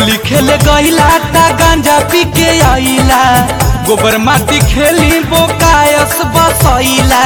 होली खेले गईला ता गांजा पी के आईला गोबर माटी खेली बोकायस बसैला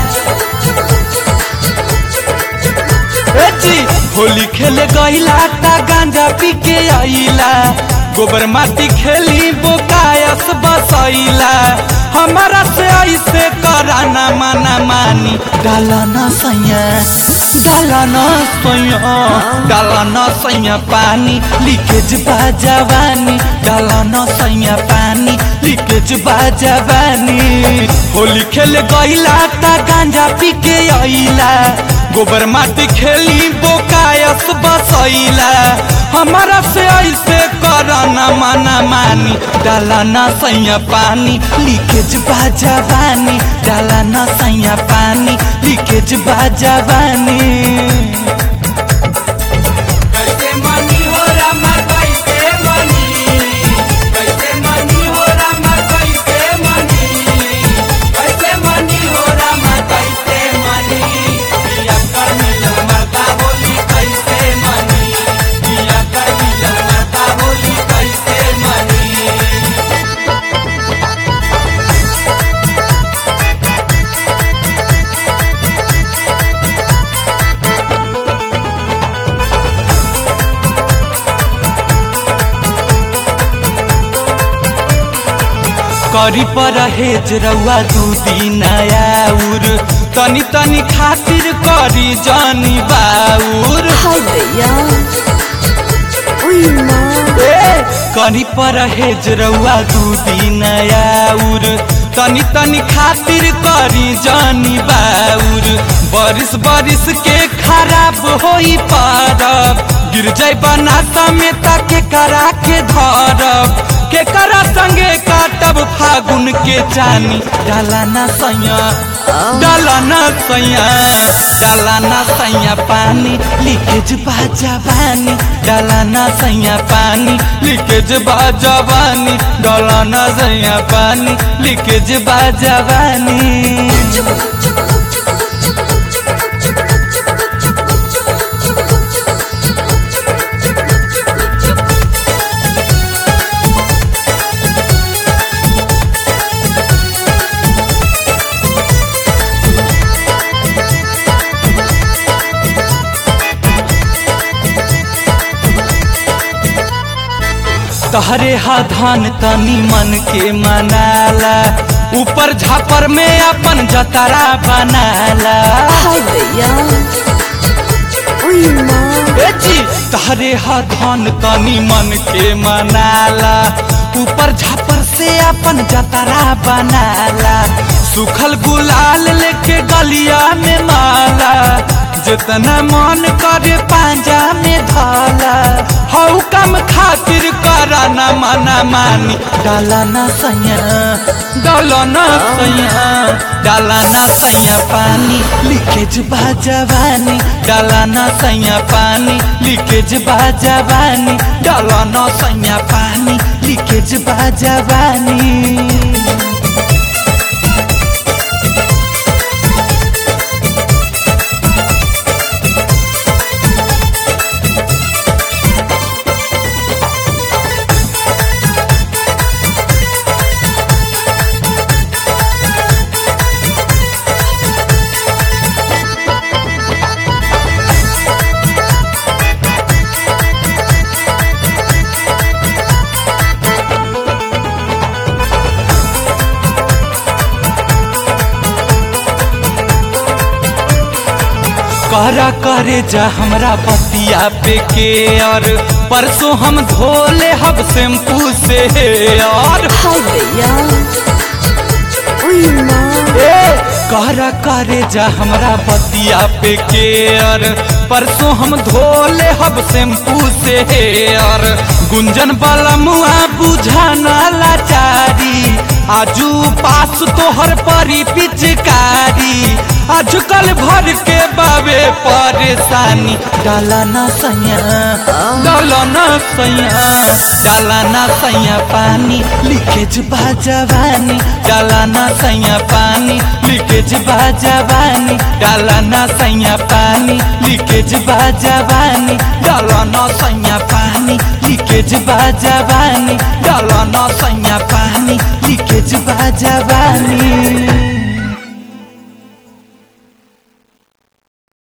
ए जी होली खेले गईला ता गांजा पी के आईला गोबर माटी खेली बोकायस बसैला हमारा से ऐसे कराना माना मानी डालना सैया डालना सैया डालना सैया पानी लीकेज बा जवानी डालना सैया पानी लीकेज बा जवानी होली खेले गईला ता गांजा पी के आईला गोबर माटी खेली बोकायस बसैला हमारा से ऐसे करना माना मानी डालना सैया पानी लीकेज बा जवानी डालना सैया पानी लीकेज बा जवानी कैसे मनी हो रामा कैसे मनी कैसे मनी हो रामा कैसे मनी कैसे मनी हो रामा कैसे मनी पिया कर मिलन मरता बोली कैसे मनी पिया कर मिलन मरता बोली कैसे मनी करी पर हेज रउआ दू दिन आउर तनी तनी खातिर करी जानी बाउर हाय भैया उई माँ करी पर हेज रउआ दू दिन आउर तनी तनी खातिर करी जानी बाउर बारिश बारिश के खराब होई पारब गिर जाई बनाता में ताके करा के धरब के करा संगे काटब फागुन के चानी डालाना सैया डालाना सैया डालाना सैया पानी लीकेज बा जवानी डालाना सैया पानी लीकेज बा जवानी डालाना सैया पानी लीकेज बा जवानी तहरे हा धान तनी मन के मनाला ऊपर झापर में अपन जतरा बनाला हाय भैया उई माँ ए जी तहरे हा धान तनी मन के मनाला ऊपर झापर से अपन जतरा बनाला सुखल गुलाल लेके गलिया में माला जितना मन करे पांजा में धाला हऊ कम खातिर करा ना मना मानी डाला ना सैया डाला ना सैया डाला ना सैया पानी लीकेज बा जवानी डाला ना सैया पानी लीकेज बा जवानी डाला ना सैया पानी लीकेज बा जवानी करा करे जा हमरा पतिया पे के और परसों हम धोले हब शैम्पू से और हाय भैया उई माँ करा करे जा हमरा पतिया पे के और परसों हम धोले हब शैम्पू से और गुंजन वाला मुआ बुझाना लाचारी आजू पास तोहर परी पिचकारी आजकल भर के बाबे परेशानी डाला ना सैया डाला ना सैया डाला ना सैया पानी लीकेज बा जवानी डाला ना सैया पानी लीकेज बा जवानी डाला ना सैया पानी लीकेज बा जवानी डाला ना सैया पानी लीकेज लीकेज बा जवानी डाला न सैया पानी लीकेज बा जवानी